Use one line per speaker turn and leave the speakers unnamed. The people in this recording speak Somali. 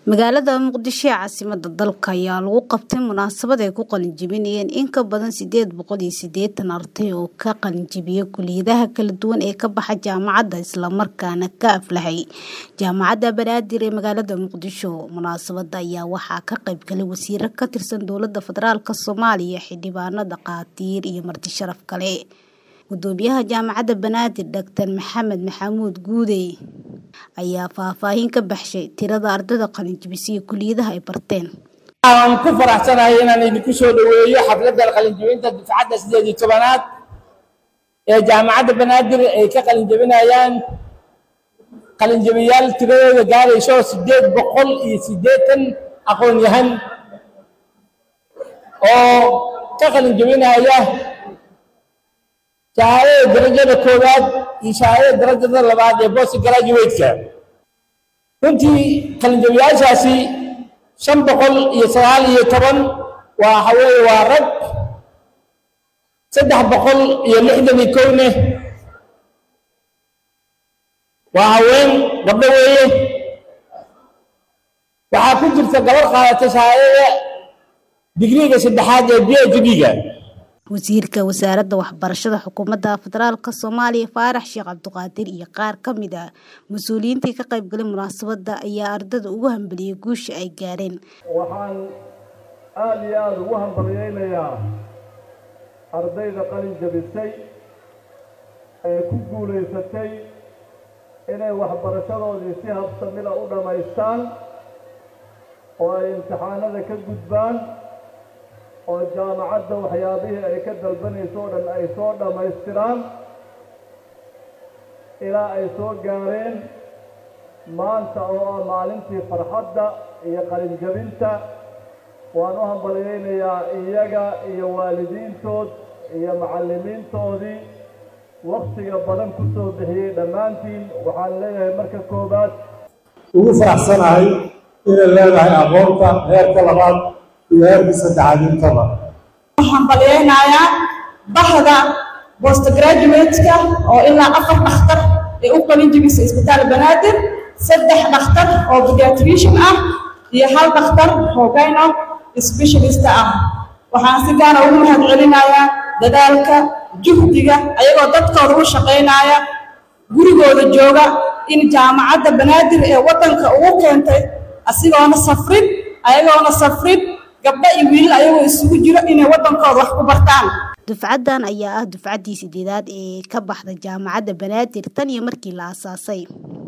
magaalada muqdisho ee caasimada dalka ayaa lagu qabtay munaasabad ay ku qalinjibinayeen in ka badan sideed boqol iyo sideetan arday oo ka qalinjibiya kuliyadaha kala duwan ee ka baxa jaamacadda islamarkaana ka aflahay jaamacadda banaadir ee magaalada muqdisho munaasabada ayaa waxaa ka qaybgalay wasiiro ka tirsan dowlada federaalk soomaaliya xildhibaanada qaatiir iyo marti sharaf kale gudoomiyaha jaamacadda banaadir doctor maxamed maxamuud guudey ayaa faahfaahin ka baxshay tirada ardayda qalinjibisay iyo kuliyadaha ay barteen
waan ku faraxsanahay inaan idinku soo dhoweeyo xafladda qalinjibinta dufcadda sideed iyo tobanaad ee jaamacadda banaadir ay ka qalinjibinayaan qalinjibiyaal tiradooda gaarayso sideed boqol iyo siddeetan aqoon-yahan oo ka qalinjibinaya shahaadada darajada koowaad iyo shahaadada darajada labaad ee bost graduate-ka runtii qalinjabiyaashaasi shan boqol iyo sagaal iyo toban waa haweeye waa rag saddex boqol iyo lixdan iyo kowne waa haween gabdho weeye waxaa ku jirta gabar qaadatay shahaadada digriga saddexaad ee b h d-ga
wasiirka wasaaradda waxbarashada xukuumadda federaalk soomaaliya faarax sheekh cabdiqaadir iyo qaar ka mid ah mas-uuliyiintii ka qaybgalay munaasabadda ayaa ardada ugu hambaliyey guusha ay gaareen
waxaan aada iyo aada ugu hambalyeynayaa ardayda qalin jabisay ee ku guulaysatay inay waxbarashadoodii si habsamida u dhammaystaan oo ay imtixaanada ka gudbaan oo jaamacadda waxyaabihii ay ka dalbanayso o dhan ay soo dhammaystiraan ilaa ay soo gaareen maanta oo ah maalintii farxadda iyo qalinjabinta waan u hambalyeynayaa iyaga iyo waalidiintood iyo macallimiintoodii waktiga badan ku soo bixiyey dhammaantiin waxaan leeyahay marka koowaad
ugu faraxsanahay inay leedahay aqoonta heerka labaad iyo heerkii saddexaad intaba
waxaan balyeynayaa bahda bost graduate-ka oo ilaa afar dhakhtar ee u qalin jibisa isbitaal banaadir saddex dhakhtar oo pediatrician ah iyo hal dhakhtar oo gyno specialist ah waxaan si gaara ugu mahad celinayaa dadaalka juhdiga ayagoo dadkooda u shaqaynaya gurigooda jooga in jaamacadda banaadir ee waddanka ugu keentay asigoona safrid ayagoona safrid gabdho iyo wiilal ayagoo isugu jiro inay waddankooda wax ku bartaan
dufcaddan ayaa ah dufcaddii sideedaad ee ka baxda jaamacadda banaadir tan iyo markii la aasaasay